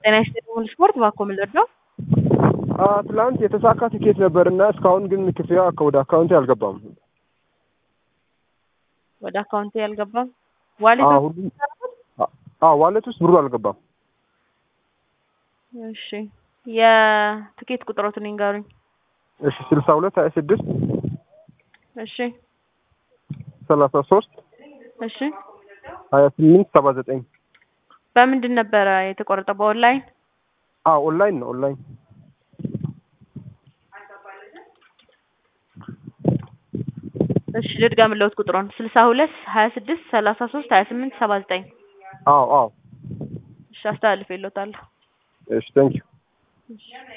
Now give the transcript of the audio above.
ጤና ይስጥልኝ ስፖርት እባክዎ ምን ልርዳው? ትላንት የተሳካ ትኬት ነበር እና እስካሁን ግን ክፍያ ወደ አካውንቴ አልገባም። ወደ አካውንቴ አልገባም። ዋሌት አዎ፣ ሁሉም አዎ፣ ዋሌት ውስጥ ብሩ አልገባም። እሺ የትኬት ቁጥሮትን ይንገሩኝ። እሺ ስልሳ ሁለት ሀያ ስድስት እሺ ሰላሳ ሶስት እሺ ሀያ ስምንት ሰባ ዘጠኝ በምንድን ነበረ የተቆረጠው? በኦንላይን አዎ ኦንላይን ነው ኦንላይን እሺ ልድገምልዎት ቁጥሩን ስልሳ ሁለት ሀያ ስድስት ሰላሳ ሶስት ሀያ ስምንት ሰባ ዘጠኝ አዎ አዎ እሺ አስተላልፌልዎታለሁ። እሺ ቴንኪው እሺ